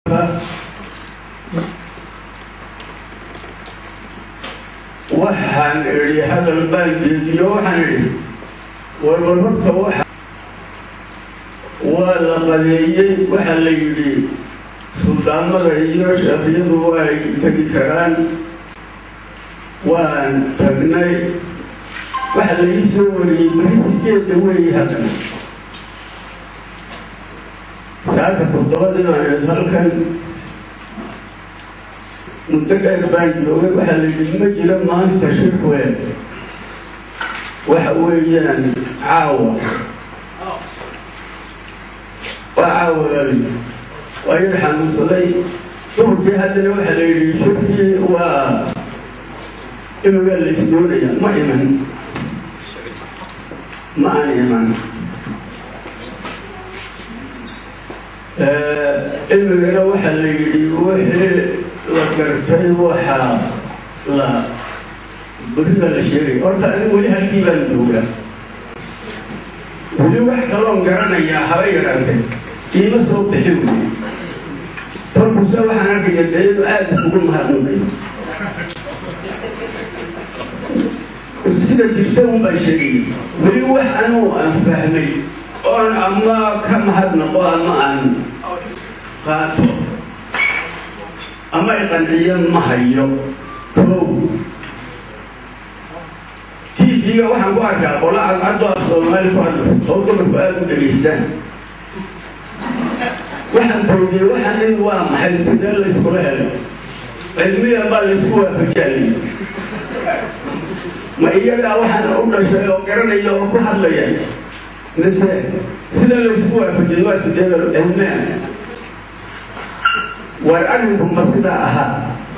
waxaan idhi hadal baan jeediyo waxaan idhi warbar horta waxa waa la qadeeyey waxaa la yidhi suldaamada iyo shafiyadu way tegi karaan waan tagnay waxa laii soo wariyey beri sideedda weeye hadan saaka toddobadinaan halkan muddo dheer baan joogay waxaa la yidhi ma jiro maanta shirkweed waxa weeyaan caawa waa caawa waa yar xanuunsaday duhurkii haddana waxaa la yidhi shirkii waa imiga la isdoonaya ma iman ma aan iman imigana waxaa la yidhi wixii la gartay waxaa la berida la sheegay horta anigu weli halkii baan joogaa weli wax kaloon garanayaa haba yaraatee iima soo bixi wey torkuse waxaan arkaya dee inuu aada isugu mahadnaqayo sida jirta un baan sheegay weli wax anuu aan fahmay oon ama ka mahadnaqo ama aan qaato ama iqanciyo ma hayo kow tv-ga waxaan ku arkaa qola cadcaddo af soomaali ku hadla oo dumarku aada u dhegaystaan waxaan fawdiyey waxaan in waa maxay sidee la iskula helo cilmiyan baa laysku waafajaalay ma iyagaa waxaan u dhashay oo garanaya oo ku hadlaya mise sida laysku waafajiyay waa sidee cilmiyan war arrinku ma sidaa ahaa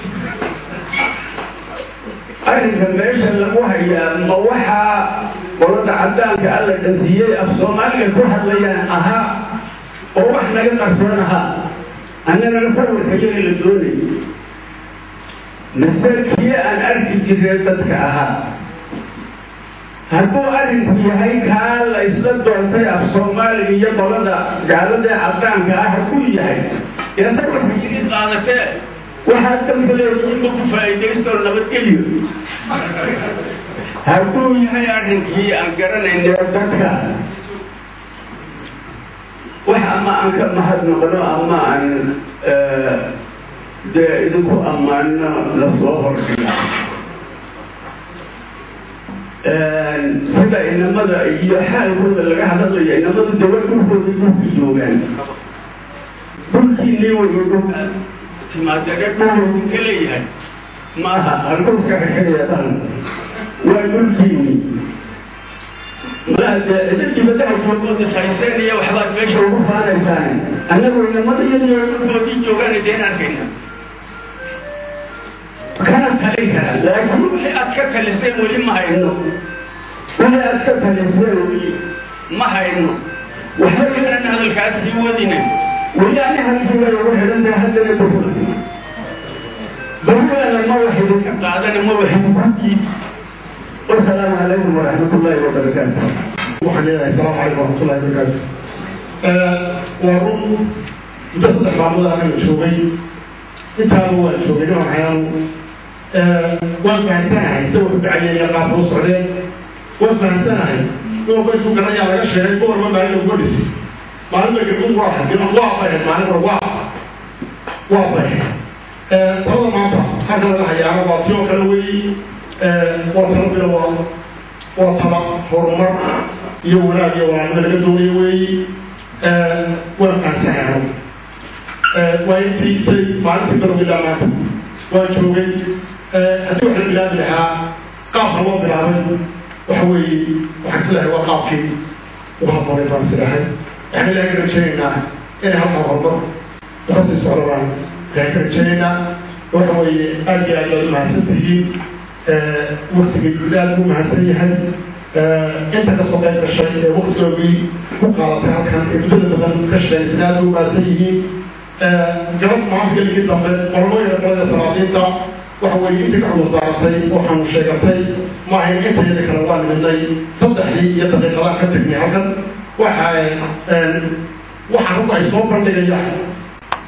arrinka meesha lagu hayaa ma waxaa qolada caddaanka alla dhasiiyey af soomaaliga ku hadlayaan ahaa oo wax naga qarsoon ahaa annagana sawirka yaga la doonay mise kii aan arki jiree dadka ahaa hadduu arrinku yahay kaa la isla doontay af soomaaliga iyo qolada gaaladae caddaanka ah hadduu yahay ee sawirka idin qaadatee waxaad dalka leediinba ku faa'iidaystoo nabadgelyo hadduu yahay arrinkii aan garanayna dadka wax ama aan ka mahadnaqno ama aan dee idinku ammaanno lasoo hordhiga sida inamada iyo xaalkooda laga hadlaya inamadu dawa dhulkooda dhulka joogaan dhulkiinii waya dhulka timaadare dhulkooda ka leeyahay maaha halkuska xixidayaan waa dhulkiinii malaha dee cida dibadaha joogooda sayseen iyo waxbaad meesha ugu faanaysaan annagu inamada iyadiyo dhulkoodii joogaan ideen arkayna kana talin kara laakiin wixii aad ka taliseen weli ma hayno wixii aad ka taliseen weli ma hayno waxba inaan hadalkaasii wadina weli ani halkiibay ugu xidhan tahay haddana bahula bahulana ma wax idinka qaadana ma wax idinku diidi wasalaamu calaykum waraxmat ullaahi wabarakaatu waxaan leedahay asalaamu calaykum waraxmatullahi wabarakaatu waa run muddo saddex maalmood anaga joogay intaaba waan joogay dhinac xayaanu waan fahansanahay sida wuxu dhacayeen iyo qaabka u socdeen waan fahansanahay inuu intuu garanayaa laga sheegay gobolba maalin uga dhisi maalin ba gargun waa haddina waa bahen maalin ba waa waa bahen talada maanta halka laga hayaano waa tii oo kale weeyi waa talo bilowa waa tala horumar iyo wanaag iyo wanaagma laga doonayo weeyi waan fahansanahay waa intii say maalintii bilowgii maanta waan joogay haddii waxaan bilaabi lahaa qaabka loo bilaabay waxa weeye waxaan sidahay waa qaabkii uga haboonay baan sidahay waxaan ilaahay ka rajaynaynaa inay halkaa horumar uga sii socdabaan ilaahay ka rajaynaynaa waxa weeye aad iyo aad baad u mahadsan tihiin waktigii guud aad buu mahadsan yahay inta kasoo qayb gashay ee waktigoogii ku qaadatay halkan ee muddada badan ka shaqaysay aad buu mahadsan yihiin garab maanta geligii dambe qolmooyina qolada salaadiinta waxa weeye intii ka cudur daaratay waxaanu sheegatay ma ahayn inta yada kale waa nimidnay saddexdii iyo daqiiqadaan ka tegnay halkan waxa waxa runta ay soo bandhigayaan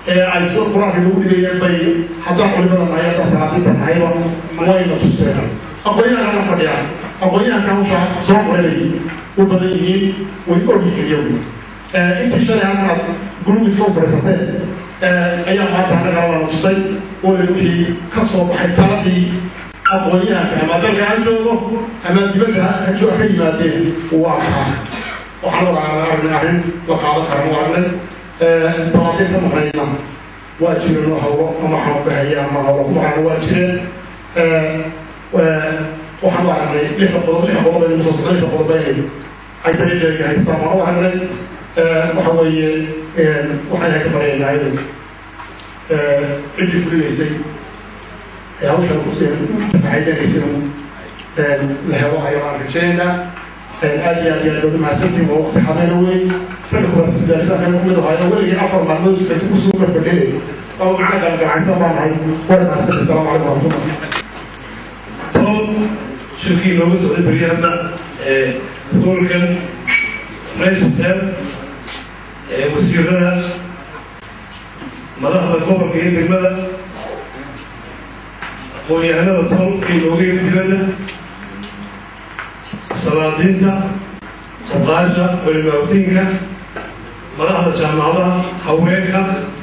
ee ay soo qur-aanka lagu dhigayeen bay haddaa culimada nahay haddaa salaadiinta nahayba wayna tuseen aqoonyahankana fadhiya aqoonyahanka hawsha soo qoray u badan yihiin way ogyihiin intii shalay halkaad gruubiska u fadhiisateen ayaa maanta annaga lana tusay oo la wixii ka soo baxay taladii aqoonyahanka ama dalka ha joogo ama dibadda ha jooga ka yimaadeen waa kaa waxaan ogaa aragnay arrin la qaado karan waa aragnay salaadiin ka maqnayna waa jireen oo hawlo ama xanuunbahaya ama hawlo ku baxana waa jireen waxaan u aragnay lixda qodob lix qodob aynu soo socday lixda qodob inay ay dariiqeega haystaan waan u aragnay waxa weeye waxaan ilahay ka baryaynaa inay ciddii fulinaysay hawshan tafaxaydanaysay la helo ayaan aan rajaynaynaa aad iyo aad iyo aad baad mahadsantiin waa waqti xameena wey ragga kuraasi daasaan kumid ahaa weligii afar maalmood sukati kusuu ka fadhinay oo macna galgalcaysan baan ahay waa mahadsantii asalaamu calaykum waraxmatullah toban shirkii looga socday beryahada gobolkan raysulteer wasiirada madaxda gobolka iyo degmada aqoon-yahanada tol ee looga yimi dibadda salaadiinta fuqaasha culimaawdiinka madaxda jaamacadaha haweenka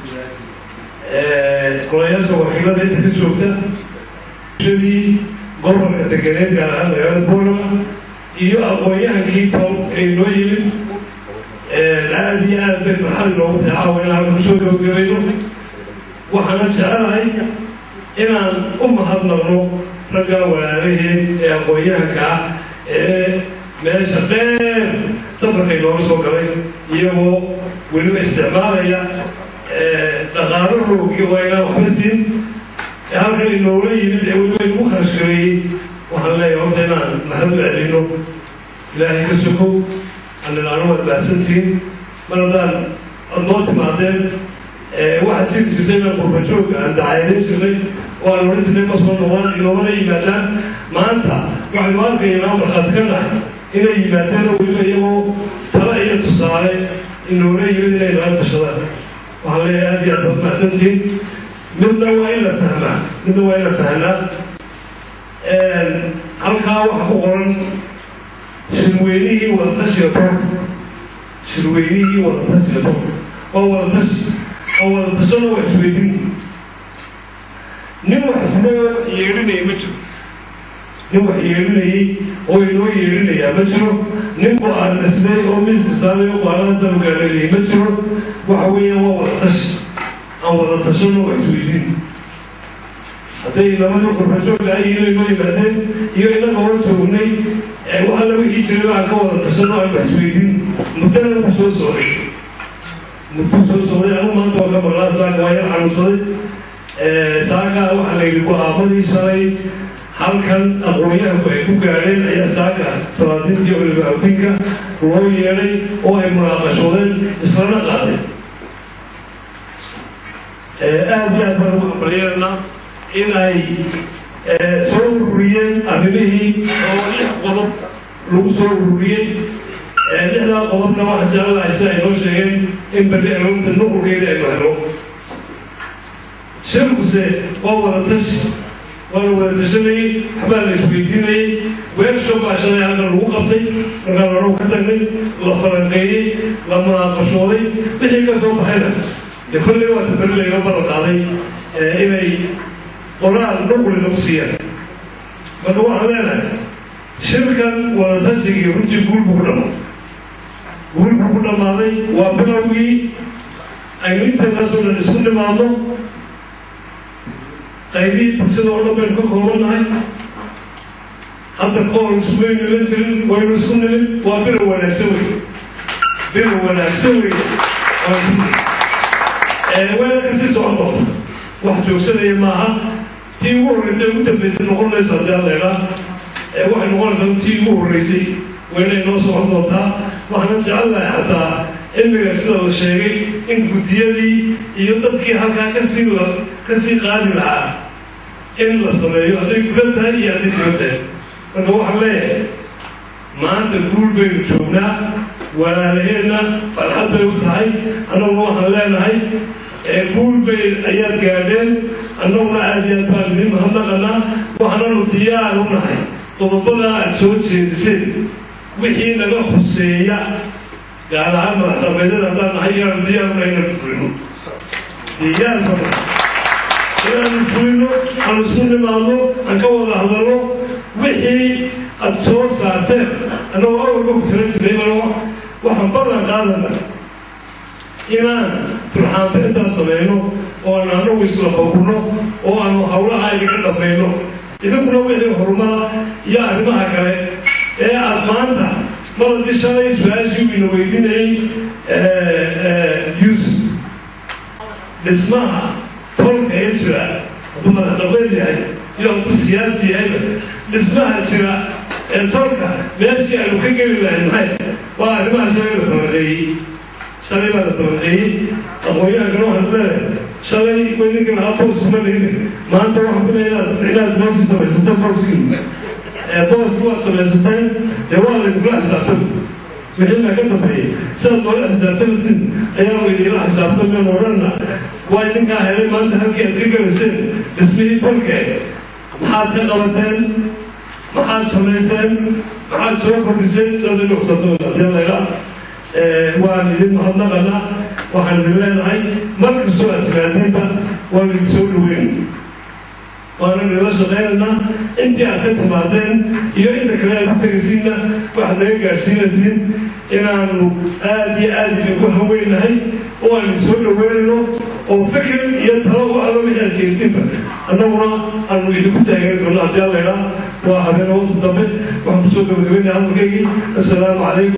golayaasha wakiilada inta ka joogta shadii gobolka deganeed gaar ahaan magaalada boolama iyo aqoon-yahankii tol ee noo yimid aad iyo aad bay farxad inoogu tahay caawa inaan halka kusoo gabagabayno waxaana jecelahay inaan u mahadnaqno raggaa walaalaheen ee aqoon-yahanka ah ee meesha dheer safarkay nooga soo galay iyagoo weliba isticmaalaya dhaqaalo roogii oo aynaan waxba siin halkan inoola yimid ee weliba inagu kharash gareeyey waxaan leeyahay horta inaan mahad u celino ilaahay ka sokow aninaanu waad baahsantihiin mar haddaan ad noo timaadeen waxaad jiri jirtay inaan qurbajoog aan dacayadayn jirnay oo aan odhan jirnay ma soo noqdaan inoomana yimaadaan maanta waxaynu arkaynaa markhaati ka nahay inay yimaadeen oo weliba iyagoo tala iyo tusaale inoola yimid inay nala tashadaan waxaan leeyahay aad iyo aad baad mahadsantihiin midna waa in la fahmaa midna waa in la fahnaa halkaa waxa ku qoran shirweynihii wadatashiga toonka shirweynihii wadatashiga toonka oo wadatashi oo wadatashona wax isweydin nin wax sidoo yeedhinaya ma jiro nin wax yeedhinayay oo inoo yeedhinayaa ma jiro nin go-aan dhisnay oo miiskisaamay oo go-aanadaasanu gaadhanayay ma jiro waxa weeya waa wadatashi aan wadatashona wax isweydin hadday labadii qurbajoogga ay inay noo yimaadeen iyo inaga hor joognay waxa laga ii jiray baan ka wada tashano aan wax isweydin muddana ku soo socday muddo soo socday anu maanta waa ka maqlaa saaga waa yar xanuunsaday saaga waxaa la yidhi go-aamadii shalay halkan aqoon-yahanku ay ku gaadheen ayaa saaga salaadiinta iyo culimaawdiinka loo yeedhay oo ay munaaqashoodeen islana qaateen aad iyo aad baan ugu hambalyeelnaa in ay soo ururiyeen arrimihii oo lix qodob lagu soo ururiyey lixdaa qodobna waxaa jecelahay si ay noo sheegeen in bali aroorta nuqurkeeda aynu helo shirkuse waa wada tashi waa la wada tashanayey waxbaa la isweydiinayey weersho baa shalay halkan lagu qabtay markaan horow ka tagnay la falanqeeyey la munaaqashooday wixii ka soo baxayna dee kolley waata beri layga ballan qaaday inay qoraal nuqli lagu siiyaan marka waxaan leenahay shirkan wadatashigai runtii guul buu ku dhammaaday guul buu ku dhammaaday waa bilowgii aynu intaynasoo dhan isku nimaadno qaybihii bulshada oo dhan baynu ka koobannahay hadda ka hor iskumaynu ilan jirin waynu isku nimid waa bilow wanaagsan wey bilow wanaagsan wey wayna kasii socon doonta wax joogsanaya maaha tii ugu horreysay ugu dambeysay noqon mayso haddii alla idhaa waxay noqonaysaa tii ugu horreysay waynay noo socon doontaa waxaana jecelnahay xataa cilmiga sida la sheegay in guddiyadii iyo dadkii halkaa kasii la kasii qaadi lahaa in la sameeyo hadday gudan tahay iyo hadday diban tahay marka waxaan leeyahay maanta guul baynu joognaa walaalaheenna farxad bay u tahay annaguna waxaan leenahay ee guul bay ayaad gaadheen annaguna aad iyo aad baan idin mahadnaqanaa waxaananu diyaar u nahay qodobada aad soo jeediseen wixii naga xuseeya gaar ahaan madax dhameedyada haddaan nahay inaanu diyaaruna inaan fulino diyaarka inaanu fulino aan isku nimaadno aan ka wada hadalno wixii aad soo saarteen annagoo awalba ku tira jiray malo waxaan ballan qaadana inaan turxaanbixintaa samayno oo aan anagu isla fawrno oo aanu hawlaha idinka dhamayno idinkuna wixii horumara iyo arrimaha kale ee aad maanta maladii shalay su-aashii ina weydiinayay yuusuf dhismaha tolka ee jira hadduu madaxdhameed yahay iyo hadduu siyaasi yahayba dhismaha jira ee tolka meeshii aanu ka geli lahayn maxay waa arrimaha shalay la falanqeeyey shalay baa la falanqeeyey aqoon-yahankana waxaan leedahay shalay weydinka lahaa boos kuma lihin maanta waxaan filaya inaad inaad booskii samaysato booskii booskii waad samaysateen dee waa laydinula xisaabtan wixii baa ka dambeeyey sidaad noola xisaabtamasin ayaa laydinla xisaabtameen odhanna waa idinkaa helay maanta halkii aad ka gelayseen dhismihii tolke maxaad ka qabateen maxaad samayseen maxaad soo kordhiseen saasay nuqsatoodiyaalayla waan idin mahadnaqana waxaan idin leenahay mar kastoo aad timaadiinba waan idin soo dhaweyn waana nila shaqaynaynaa intii aad ka timaadeen iyo inta kale aad ku tegaysiinna waxaad naga gaadhsiinaysiin inaanu aad iyo aad idinku haweynahay oo aan idin soo dhaweynayno oo fikir iyo talo u allo wixii aad jeegtiinba annaguna aanu idinku taageeri doono haddii alla idhaa waa habeen waqti dambe waxaan kusoo gabagabaynaya hadalkaygii assalaamu calaykum